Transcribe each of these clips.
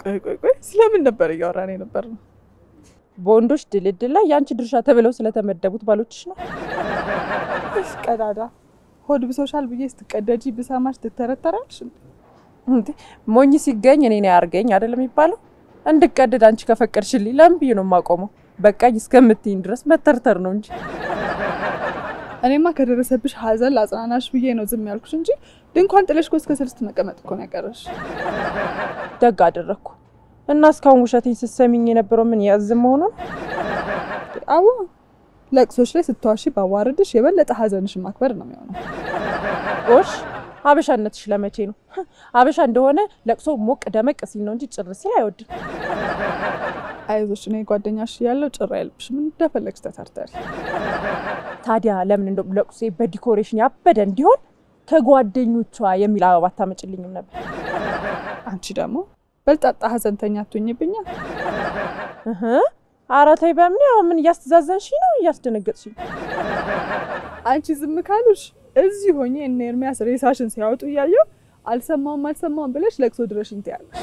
ቆይ ቆይ ቆይ ስለምን ነበር እያወራን የነበር ነው? በወንዶች ድልድል ላይ የአንቺ ድርሻ ተብለው ስለተመደቡት ባሎችሽ ነው። እሽ ቀዳዳ ሆድ ብሶሻል ብዬ ስትቀደጂ ብሰማሽ ትተረተራልሽ። እንዴ ሞኝ ሲገኝ እኔን ያርገኝ አይደለም የሚባለው? እንድቀደድ አንቺ ከፈቀድሽልኝ ለምን ብዬ ነው የማቆመው? በቃኝ እስከምትይኝ ድረስ መተርተር ነው እንጂ እኔማ ከደረሰብሽ ሐዘን ላጽናናሽ ብዬ ነው ዝም ያልኩሽ እንጂ ድንኳን ጥለሽ እኮ እስከ ስልስት መቀመጥ እኮ ነው ያቀረሽ። ደግ አደረግኩ እና እስካሁን ውሸቴን ስትሰሚኝ የነበረው ምን ያዝም መሆኑ ነው? አዎ ለቅሶች ላይ ስትዋሺ ባዋርድሽ የበለጠ ሐዘንሽን ማክበር ነው የሚሆነው። ጎሽ አበሻነትሽ ለመቼ ነው? አበሻ እንደሆነ ለቅሶ ሞቅ ደመቅ ሲል ነው እንጂ ጭር ሲል አይወድም። አይዞሽ እኔ ጓደኛሽ ያለው ጭራ አይልብሽም፣ እንደፈለግሽ ተተርተሪ። ታዲያ ለምን እንደው ለቅሶ በዲኮሬሽን ያበደ እንዲሆን ከጓደኞቿ የሚል አበባ አታመጭልኝም ነበር? አንቺ ደግሞ በልጣጣ ሐዘንተኛ አትሆኝብኛ። እህ ኧረ ተይ በምን ያው ምን እያስተዛዘንሽ ነው? እያስደነገጥሽኝ አንቺ ዝም ካሉሽ እዚህ ሆኜ እነ ኤርሚያስ ሬሳሽን ሲያወጡ እያየው አልሰማውም አልሰማውም ብለሽ ለቅሶ ድረሽኝ ትያለሽ።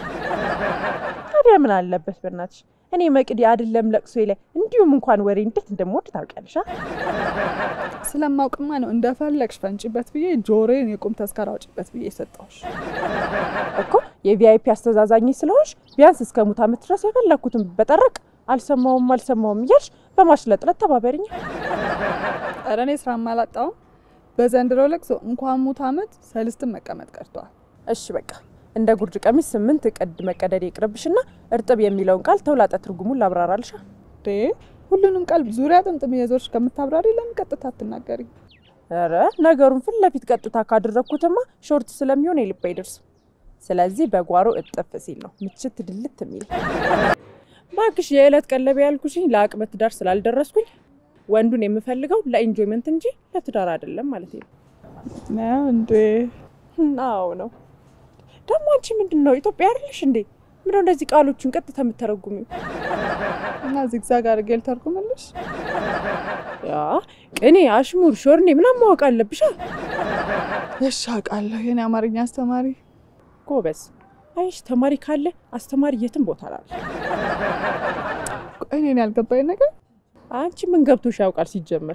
ታዲያ ምን አለበት በእናትሽ? እኔ መቅዲ አይደለም ለቅሶ ላይ እንዲሁም እንኳን ወሬ እንዴት እንደምወድ ታውቂያለሽ። አ? ስለማውቅማ ነው እንደፈለግሽ ፈንጭበት ብዬ ጆሮዬን የቁም ተስካር አውጭበት ብዬ የሰጠሁሽ። እኮ የቪአይፒ አስተዛዛኝ ስለሆንሽ ቢያንስ እስከ ሙት ዓመት ድረስ የፈለግኩትን በጠረቅ አልሰማውም አልሰማውም እያልሽ በማሽለጥለት ተባበሪኝ። ኧረ እኔ ስራ አላጣውም። በዘንድሮ ለቅሶ እንኳን ሙት ዓመት ሰልስትን መቀመጥ ቀርቷል። እሺ በቃ እንደ ጉርድ ቀሚስ ስምንት ቅድ መቀደድ ይቅርብሽና እርጥብ የሚለውን ቃል ተውላጠ ትርጉሙን ላብራራልሻ። ዴ ሁሉንም ቃል ዙሪያ ጥምጥም የዞርሽ ከምታብራሪ ለምን ቀጥታ አትናገሪ? ኧረ ነገሩን ፊት ለፊት ቀጥታ ካደረግኩትማ ሾርት ስለሚሆን የልብ አይደርስም። ስለዚህ በጓሮ እጥፍ ሲል ነው ምችት ድልት የሚል። ባክሽ የዕለት ቀለብ ያልኩሽኝ ለአቅመ ትዳር ስላልደረስኩኝ ወንዱን የምፈልገው ለኢንጆይመንት እንጂ ለትዳር አይደለም ማለት ነው። ነው እንዴ? አዎ ነው። ደግሞ አንቺ ምንድን ነው ኢትዮጵያ አይደለሽ እንዴ? ምንድነው እንደዚህ ቃሎቹን ቀጥታ የምተረጉሚው? እና ዚግዛግ አድርጌ ልተርጉምልሽ? ያ ቅኔ፣ አሽሙር፣ ሾርኔ ምናምን ማወቅ አለብሻ። እሺ አውቃለሁ። የኔ አማርኛ አስተማሪ ጎበዝ። አይሽ ተማሪ ካለ አስተማሪ የትም ቦታ ላለ። ቆይ እኔን ያልገባኝ ነገር አንቺ ምን ገብቶሽ ያውቃል ሲጀመር?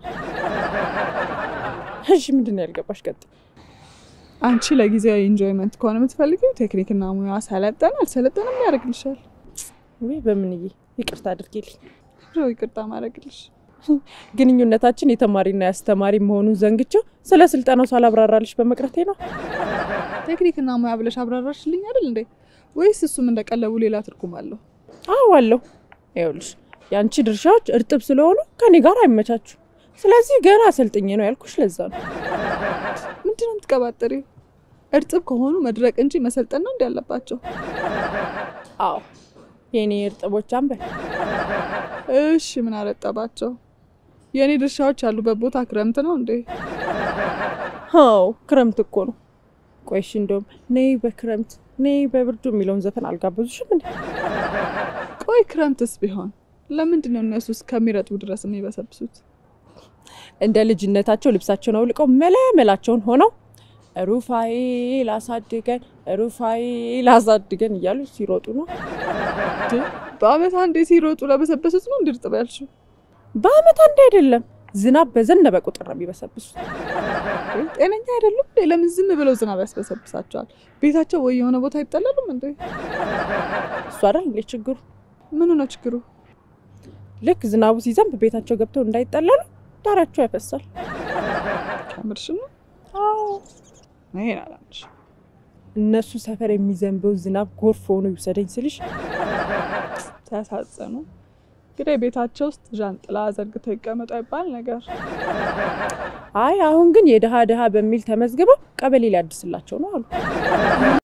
እሺ ምንድን ነው ያልገባሽ? ቀጥይ። አንቺ ለጊዜያዊ ኢንጆይመንት ከሆነ የምትፈልጊው ቴክኒክና ሙያ ሰለጠነ አልሰለጠነም ያደርግልሻል። ወይ በምንዬ ይቅርታ አድርጌልኝ። ሮ ይቅርታ ማድረግልሽ ግንኙነታችን የተማሪና የአስተማሪ መሆኑን ዘንግቼው ስለ ስልጠናው ሳላብራራልሽ በመቅረቴ ነው። ቴክኒክና ሙያ ብለሽ አብራራሽልኝ አይደል እንዴ? ወይስ እሱም እንደቀለቡ ሌላ ትርጉም አለው? አዎ አለው። ይኸውልሽ የአንቺ ድርሻዎች እርጥብ ስለሆኑ ከኔ ጋር አይመቻችሁ። ስለዚህ ገና አሰልጥኜ ነው ያልኩሽ። ለዛ ነው ምንድን ነው የምትቀባጥሪው? እርጥብ ከሆኑ መድረቅ እንጂ መሰልጠን ነው እንዲ ያለባቸው። አዎ የኔ እርጥቦች አንበል። እሺ ምን አረጠባቸው? የእኔ ድርሻዎች ያሉበት ቦታ ክረምት ነው እንዴ? አዎ ክረምት እኮ ነው። ቆይሽ እንደውም ነይ በክረምት ነይ በብርዱ የሚለውን ዘፈን አልጋበዙሽም እንዴ? ቆይ ክረምትስ ቢሆን ለምንድን ነው እነሱ እስከሚረጥቡ ድረስ የሚበሰብሱት? እንደ ልጅነታቸው ልብሳቸውን አውልቀው መለመላቸውን ሆነው ሩፋኤል አሳድገን ሩፋኤል አሳድገን እያሉ ሲሮጡ ነው። በአመት አንዴ ሲሮጡ ለበሰበሱት ነው እንድርጥብ ያልሽው? በአመት አንድ አይደለም፣ ዝናብ በዘነበ ቁጥር ነው የሚበሰብሱት። ጤነኛ አይደሉም እንዴ? ለምን ዝም ብለው ዝናብ ያስበሰብሳቸዋል? ቤታቸው ወይ የሆነ ቦታ አይጠለሉም እንዴ? እሱ አይደል እንዴ ችግሩ? ምኑ ነው ችግሩ? ልክ ዝናቡ ሲዘንብ ቤታቸው ገብተው እንዳይጠለሉ ዳራቸው ያፈሳል። ከምርሽ ነው? አዎ ይሄን አላምንሽ። እነሱ ሰፈር የሚዘንበው ዝናብ ጎርፍ ሆኖ ይውሰደኝ ስልሽ ሲያሳጽኑ እንግዲህ ቤታቸው ውስጥ ዣንጥላ ዘርግተው ይቀመጡ አይባል ነገር። አይ አሁን ግን የድሃ ድሃ በሚል ተመዝግበው ቀበሌ ሊያድስላቸው ነው አሉ።